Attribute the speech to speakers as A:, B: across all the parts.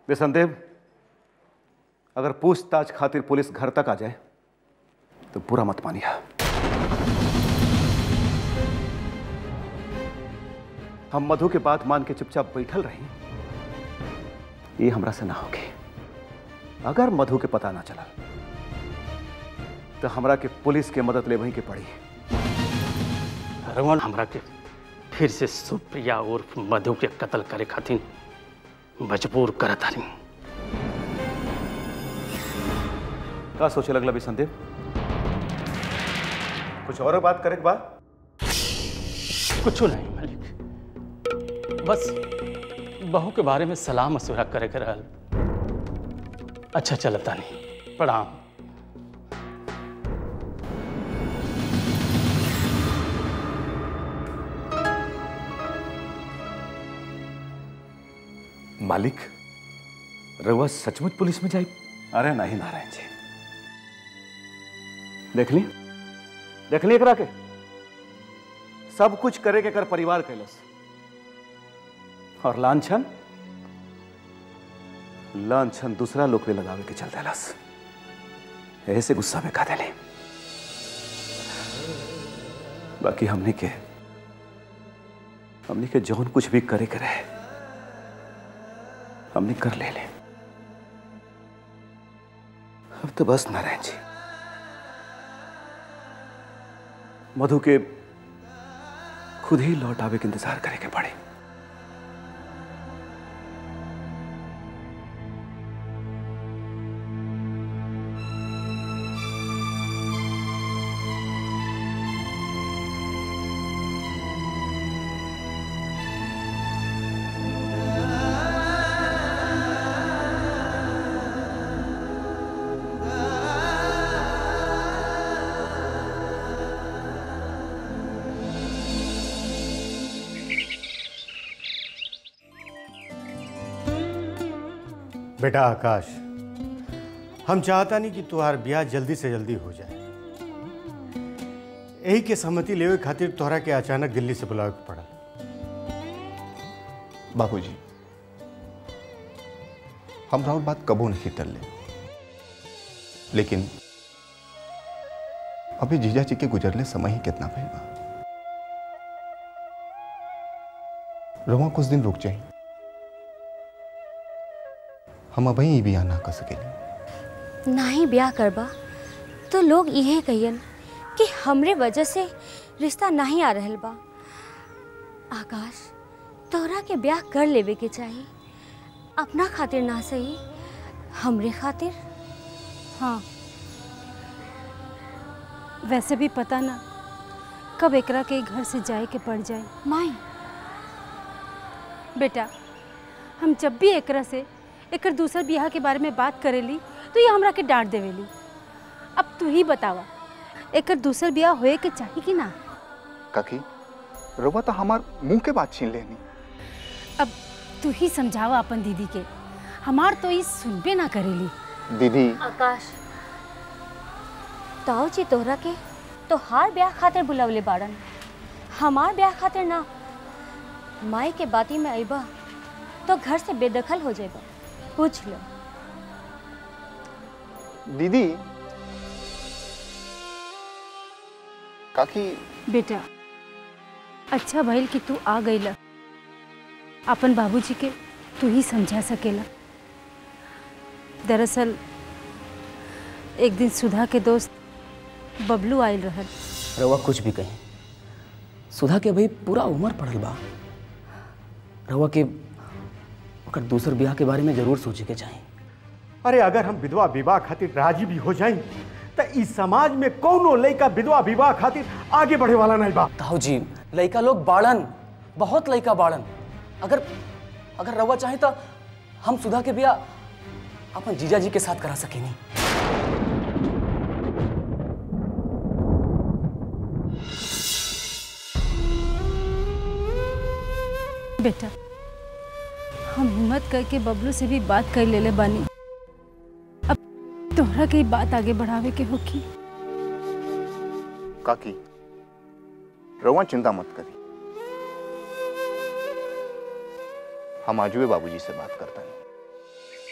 A: बेसंदेव अगर पूछताछ खातिर पुलिस घर तक आ जाए तो बुरा मत मानिया हम मधु के बात मान के चुपचाप बैठल रही ये हमरा से ना होगी अगर मधु के पता ना चला तो हमरा के पुलिस के मदद लेवही के पड़ी
B: रमन हमरा के फिर से सुप्रिया उर्फ मधु के कत्ल करे खातिर मजबूर करत हनी
A: का सोचे लगला भी संदेव कुछ और बात करे के बाद
B: कुछ नहीं मालिक बस बहू के बारे में सलाह मशुरा करे के रहल अच्छा चलता नहीं प्रणाम
C: मालिक रउआ सचमुच पुलिस में जाई
A: अरे नहीं नारायण जी देख ली देख ली एकरा के सब कुछ करे के कर परिवार कैलस और लांछन लांछन दूसरा लोग पे लगावे के चल देलस ऐसे गुस्सा में खा देले बाकी हमने के हमने के जौन कुछ भी करे करे हमने कर ले ले अब तो बस नारायण जी मधु के खुद ही लौट आवे के इंतजार करे के पड़े
D: बेटा आकाश हम चाहता नहीं कि तुम्हार ब्याह जल्दी से जल्दी हो जाए यही के सहमति लेवे खातिर तोहरा के अचानक दिल्ली से बुलावे के पड़ा
E: बाबूजी हम राहुल बात कबो नहीं टल ले लेकिन अभी जीजा जी के गुजरले समय ही कितना भइल बा रवा कुछ दिन रुक जाई हम अभी ही बियाह ना कर सकेली
F: नाही ब्याह करबा तो लोग इहे कहियन कि हमरे वजह से रिश्ता नहीं आ रहल बा आकाश तोहरा के ब्याह कर लेवे के चाहिए अपना खातिर ना सही हमरे खातिर
G: हाँ वैसे भी पता ना कब एकरा के घर से जाए के पड़ जाए
F: माई
G: बेटा हम जब भी एकरा से एकर दूसर बियाह के बारे में बात करेली तो ये हमरा के डांट देवेली अब तू ही बतावा एकर दूसर बियाह होए के चाहिए कि ना
E: काकी रवा तो हमार मुंह के बात छीन लेनी
G: अब तू ही समझावा अपन दीदी के हमार तो ये सुनबे ना करेली
E: दीदी
F: आकाश ताऊ जी तोहरा के तो हार ब्याह खातिर बुलावले बाड़न हमार ब्याह खातिर ना माई के बाती में अइबा तो घर से बेदखल हो जाएगा पूछ लो
E: दीदी काकी
G: बेटा अच्छा भइल कि तू आ गईला अपन बाबूजी के तू ही समझा सकेला दरअसल एक दिन सुधा के दोस्त बबलू आयल रहल
H: रउआ कुछ भी कहीं सुधा के भाई पूरा उम्र पड़ल बा रउआ के ओकर दूसर ब्याह के बारे में जरूर सोचे के चाही
D: अरे अगर हम विधवा विवाह खातिर राजी भी हो जाई तो इस समाज में कौनो लड़का विधवा विवाह खातिर आगे बढ़े वाला नहीं बा
H: ताऊ जी लड़का लोग बाड़न बहुत लड़का बाड़न अगर अगर रउआ चाहे तो हम सुधा के ब्याह अपन जीजा जी के साथ करा सकेनी
G: बेटा हम हिम्मत करके बबलू से भी बात कर लेले बानी अब तोहरा के ही बात आगे बढ़ावे के होगी
E: काकी रवा चिंता मत करी हम आजुए बाबूजी से बात करता हूँ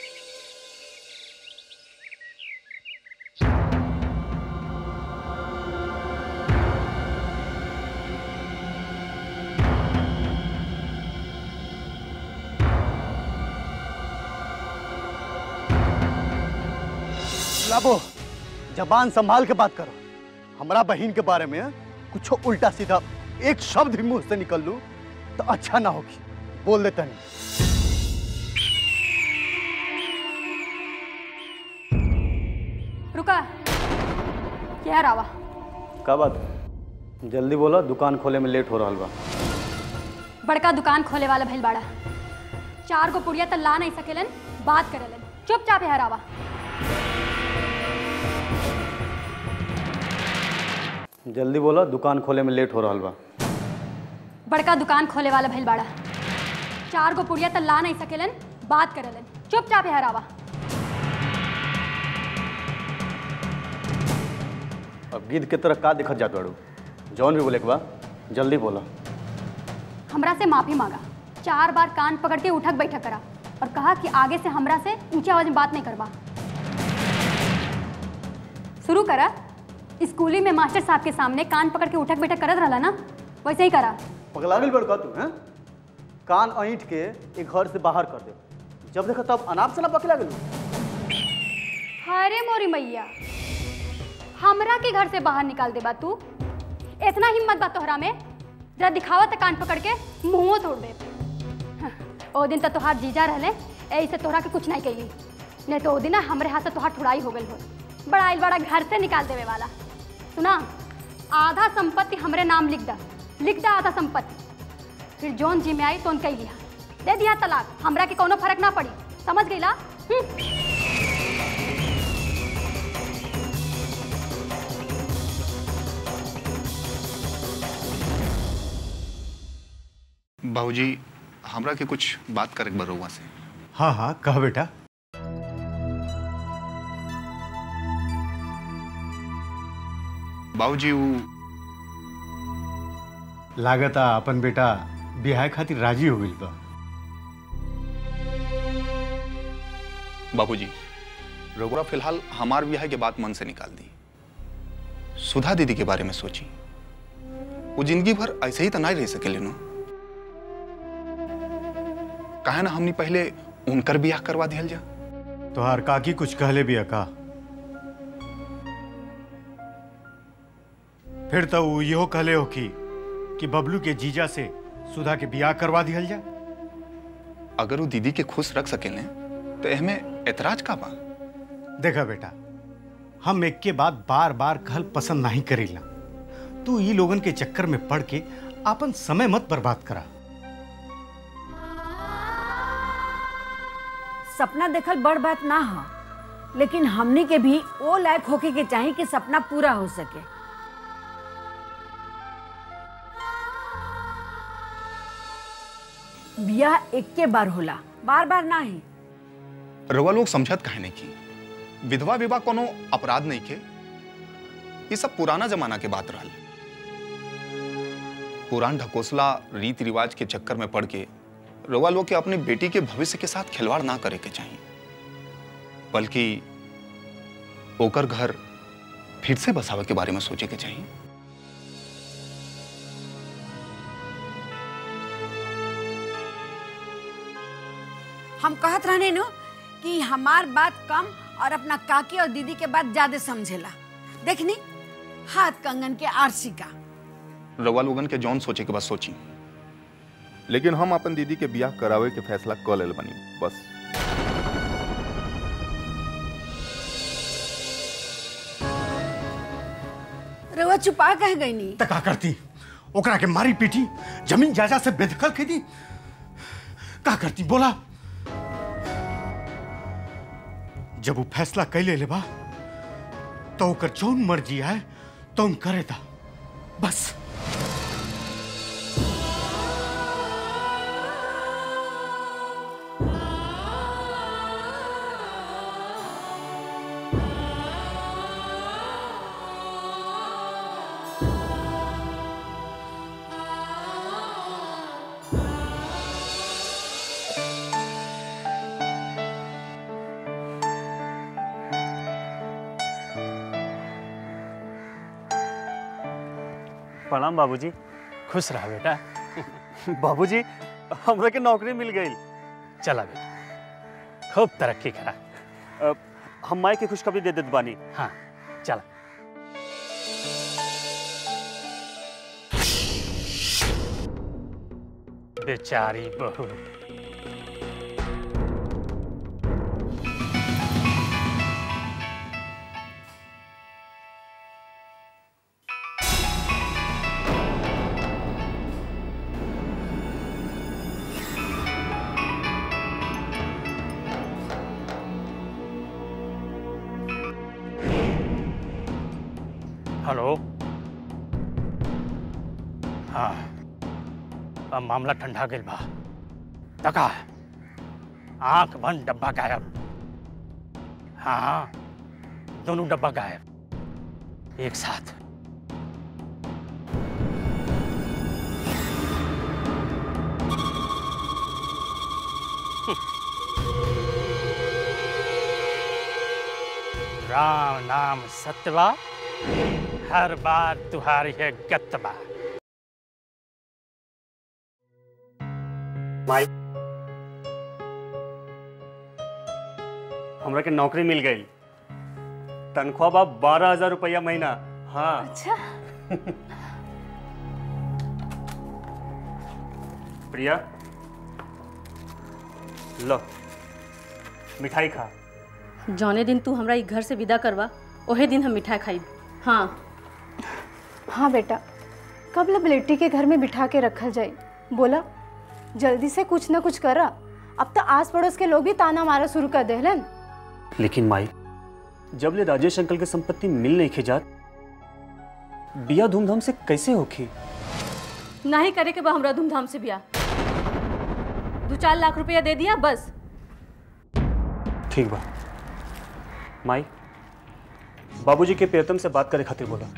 A: बाबू जबान संभाल के बात करो हमारा बहन के बारे में कुछ उल्टा सीधा एक शब्द भी मुंह से निकल लू तो अच्छा ना होगी बोल देता नहीं
I: रुका क्या रावा
A: का बात जल्दी बोलो दुकान खोले में लेट हो रहा बा
I: बड़का दुकान खोले वाला भइल बाड़ा चार गो पुड़िया त ला नहीं सकेलन बात करेलन चुपचाप है रावा
A: जल्दी बोलो दुकान खोले में लेट हो रहा बा
I: बड़का दुकान खोले वाला भइल बाड़ा चार गो पुड़िया त ला नहीं सकेलन बात करेलन चुपचाप है रावा
A: अब गिद्ध के तरह का दिखत जात बाड़ू जौन भी बोले के बा जल्दी बोला
I: हमरा से माफी मांगा चार बार कान पकड़ के उठक बैठक करा और कहा कि आगे से हमरा से ऊंची आवाज में बात नहीं करवा शुरू करा स्कूली में मास्टर साहब के सामने कान पकड़ के उठक बैठक करत रहला ना वैसे ही करा
A: पगला गई बड़का तू हैं कान ऐंठ के एक घर से बाहर कर दे जब देखा तब अनाप से ना पकला गई
I: अरे मोरी मैया हमरा के घर से बाहर निकाल दे बा तू इतना हिम्मत बा तोहरा में जरा दिखावा त कान पकड़ के मुंहो तोड़ दे हाँ, ओ दिन तो तोहार जीजा रहले ऐसे तोहरा के कुछ नहीं कही नहीं तो ओ दिन ना हमरे हाथ से तोहार ठुड़ाई हो गई हो बड़ा आइल बड़ा घर से निकाल देवे वाला सुना आधा संपत्ति हमरे नाम लिख दा लिख दा आधा संपत्ति फिर जौन जी में आई तो उनका ही लिया दे दिया तलाक हमरा के कोनो फर्क ना पड़ी समझ गईला हम्म
E: बाबूजी हमरा के कुछ बात करे के बा रउआ से
D: हाँ हाँ कह बेटा
E: बाबूजी ऊ
D: लागता अपन बेटा बिहार खातिर राजी हो गई बा
E: बाबूजी रघुरा फिलहाल हमार ब्याह के बात मन से निकाल दी सुधा दीदी के बारे में सोची वो जिंदगी भर ऐसे ही तो नहीं रह सके लेनो काहे ना हमनी पहले उनकर ब्याह करवा दिया जा
D: तोहार काकी कुछ कहले भी का फिर तो वो इहो कहले हो कि कि बबलू के जीजा से सुधा के बियाह करवा दिया जा
E: अगर वो दीदी के खुश रख सकेले तो एहमे एतराज का बा
D: देखा बेटा हम एक के बाद बार बार कहल पसंद नहीं करीला तू ई लोगन के चक्कर में पड़ के अपन समय मत बर्बाद करा
J: सपना देखल बड़ बात ना हो लेकिन हमनी के भी ओ लायक होके के चाही कि सपना पूरा हो सके बियाह एक के बार होला बार बार ना ही
E: रउआ लोग समझत काहे नहीं की विधवा विवाह कोनो अपराध नहीं के ये सब पुराना जमाना के बात रहल पुरान ढकोसला रीति रिवाज के चक्कर में पड़ के रउआ लोग के अपनी बेटी के भविष्य के साथ खिलवाड़ ना करे के चाहिए बल्कि ओकर घर फिर से बसावे के बारे में सोचे के चाहिए
J: हम कहत रहने नु कि हमार बात कम और अपना काकी और दीदी के बात ज्यादा समझेला देखनी हाथ कंगन के आरसी का
E: रउआ लोगन के जौन सोचे के बाद सोची
K: लेकिन हम अपन दीदी के बियाह करावे के फैसला कर लेल बनी बस
J: रउआ छुपा कह गई नी
D: त का करती ओकरा के मारी पीटी जमीन जायदाद से बेदखल कर दी का करती बोला जब वो फैसला कैले ले बा तो ओकर जौन मर्जी आए तो करे था बस
L: प्रणाम बाबूजी
B: खुश रहा बेटा
L: बाबूजी हमरा के नौकरी मिल गई
B: चला बेटा खूब तरक्की करा
L: हम माई के खुशखबरी दे देत बानी
B: हाँ चल बेचारी बहू हेलो हाँ अब मामला ठंडा गई बा तका आंख बंद डब्बा गायब हाँ हाँ दोनों डब्बा गायब एक साथ राम नाम सत्यवा हर बार तुम्हारी है गत्तबा
L: माई हमरा के नौकरी मिल गई तनख्वाह बा बारह हजार रुपया महीना हाँ
G: अच्छा
L: प्रिया लो मिठाई खा
M: जौने दिन तू हमरा ई घर से विदा करवा ओहे दिन हम मिठाई खाई हाँ
G: हाँ बेटा कब लबलेटी के घर में बिठा के रखल जाए बोला जल्दी से कुछ ना कुछ करा अब तो आस पड़ोस के लोग भी ताना मारा शुरू कर देहलन
L: लेकिन माई जब ले राजेश अंकल के संपत्ति मिल नहीं खिजात बिया धूमधाम से कैसे होखी
M: नहीं करे के बा हमरा धूमधाम से बिया दो चार लाख रुपया दे दिया बस
L: ठीक बा माई बाबूजी के प्रियतम से बात करे खातिर बोला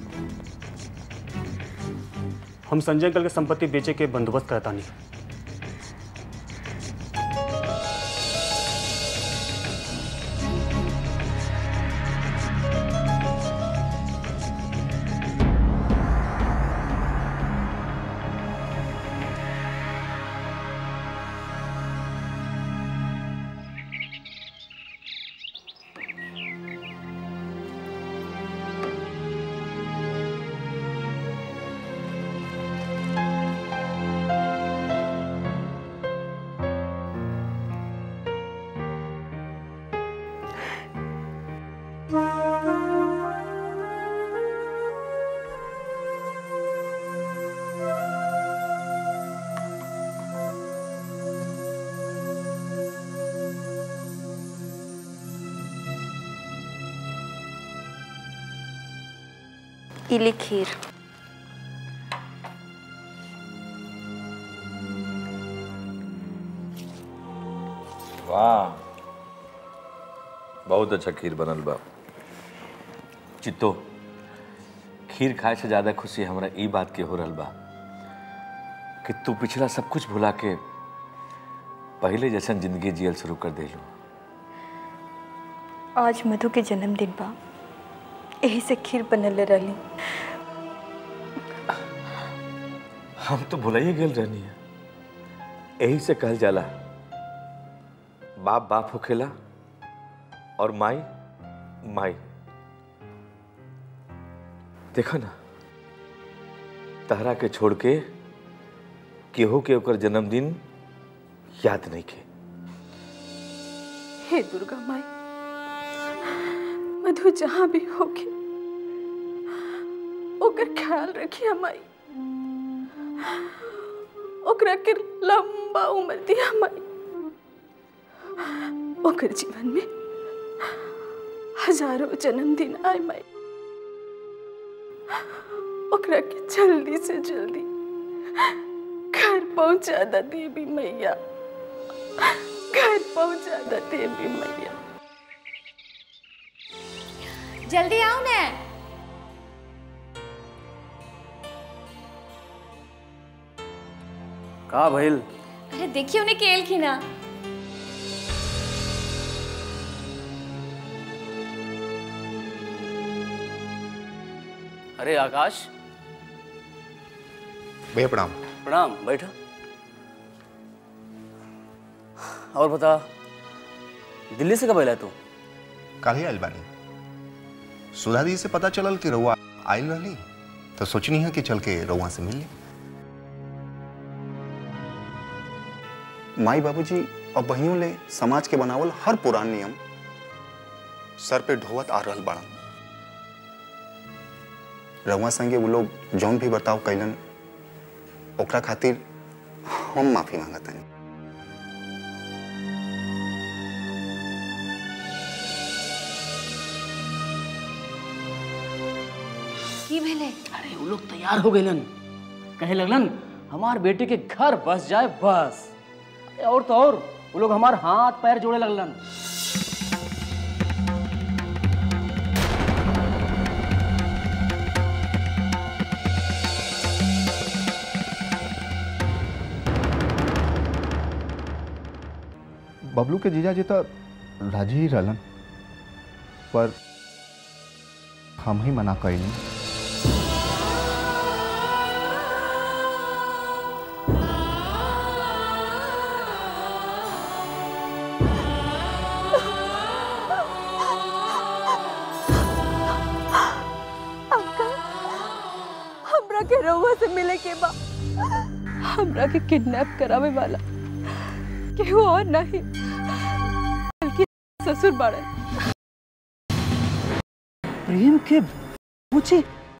L: हम संजय अंकल के संपत्ति बेचे के बंदोबस्त करता नहीं
F: इली खीर
C: वाह बहुत अच्छा खीर बनल बा चित्तो खीर खाए से ज्यादा खुशी हमरा ई बात के हो रहल बा कि तू पिछला सब कुछ भुला के पहले जैसन जिंदगी जियल शुरू कर देलू
N: आज मधु के जन्मदिन बा यही से खीर बनल रही
C: हम तो भुलाइए गेल रहनी है यही से कहल जाला बाप बाप होखेला और माई माई देखो ना तहरा के छोड़ के केहू के ओकर जन्मदिन याद नहीं के
N: हे दुर्गा माई मधु जहाँ भी होके ओकर ख्याल रखिया माई ओकरा के लंबा उम्र दिया माई ओकर जीवन में हजारों जन्मदिन आए माई ओकरा के जल्दी से जल्दी घर पहुंचा दा देवी मैया घर पहुंचा दा देवी मैया
F: जल्दी आओ ने
H: का भइल
F: अरे देखिए उन्हें केल की ना
H: अरे आकाश
E: भैया प्रणाम
H: प्रणाम बैठा और बता दिल्ली से कब आया तू
E: काहे आयल बानी सुधा दी से पता चलल कि रउआ आयल रहली तो सोचनी है कि चल के रउआ से मिल ली माई बाबूजी और बहियों ले समाज के बनावल हर पुरान नियम सर पे ढोवत आ रहल बाड़न रउआ संगे वो लोग जौन भी बर्ताव कैलन ओकरा खातिर हम माफी मांगतानी
H: की भेले अरे वो लोग तैयार हो गए कहे लगलन हमार बेटे के घर बस जाए बस अरे और तो और वो लोग हमार हाथ पैर जोड़े लगलन
K: बबलू के जीजा जी तो राजी ही रहलन पर हम ही मना कैली
N: हमरा के रउआ से मिले के बा हमरा के किडनैप करावे वाला केहू और नहीं बल्कि ससुर बाड़े
O: प्रेम के पूछे